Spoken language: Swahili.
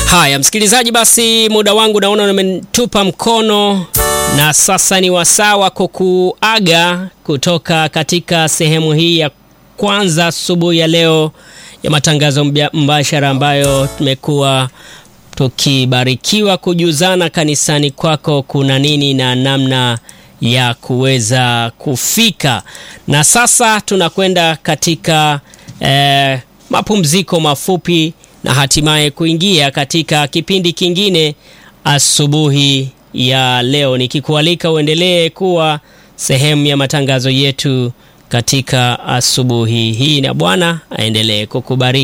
Haya msikilizaji, basi muda wangu naona umetupa mkono, na sasa ni wasaa wa kukuaga kutoka katika sehemu hii ya kwanza asubuhi ya leo ya matangazo mbashara ambayo tumekuwa tukibarikiwa kujuzana kanisani kwako kuna nini na namna ya kuweza kufika. Na sasa tunakwenda katika eh, mapumziko mafupi na hatimaye kuingia katika kipindi kingine asubuhi ya leo, nikikualika uendelee kuwa sehemu ya matangazo yetu katika asubuhi hii, na Bwana aendelee kukubariki.